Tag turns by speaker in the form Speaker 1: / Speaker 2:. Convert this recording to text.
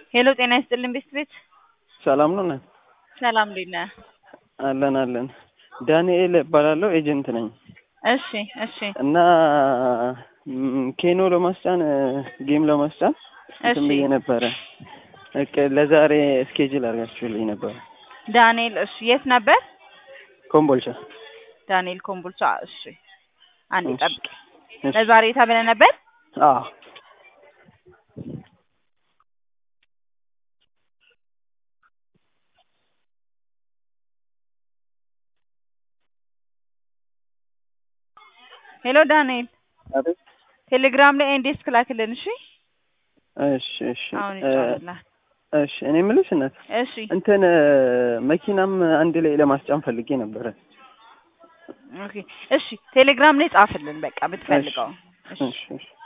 Speaker 1: ሄሎ ጤና ይስጥልን ቤት ቤት
Speaker 2: ሰላም ነው ነን
Speaker 1: ሰላም እንዴት ነህ?
Speaker 2: አለን አለን። ዳንኤል እባላለሁ ኤጀንት ነኝ
Speaker 1: እሺ እሺ
Speaker 2: እና ም፣ ኬኖ ለማስጫን ጌም ለማስጫን እንትን
Speaker 1: እሺ
Speaker 2: ብዬ ነበረ እቅ ለዛሬ ስኬጅል አድርጋችሁልኝ ነበረ
Speaker 1: ዳንኤል እሺ የት ነበር?
Speaker 2: ኮምቦልቻ።
Speaker 1: ዳንኤል ኮምቦልቻ እሺ አንዴ
Speaker 2: እሺ፣
Speaker 1: ጠብቅ
Speaker 2: እሺ።
Speaker 1: ለዛሬ ተብለህ ነበር?
Speaker 2: አዎ
Speaker 1: ሄሎ ዳንኤል
Speaker 2: አቤት።
Speaker 1: ቴሌግራም ላይ ኢንዴክስ ክላክልን እሺ
Speaker 2: እሺ እሺ
Speaker 1: አሁን
Speaker 2: እ፣
Speaker 1: ይጫወትልሃል
Speaker 2: እሺ እኔ የምልሽ እናት
Speaker 1: እሺ
Speaker 2: እንትን መኪናም አንድ ላይ ለማስጫን ፈልጌ ነበረ።
Speaker 1: ኦኬ እሺ ቴሌግራም ላይ ጻፍልን በቃ ብትፈልገው እሺ
Speaker 2: እሺ እሺ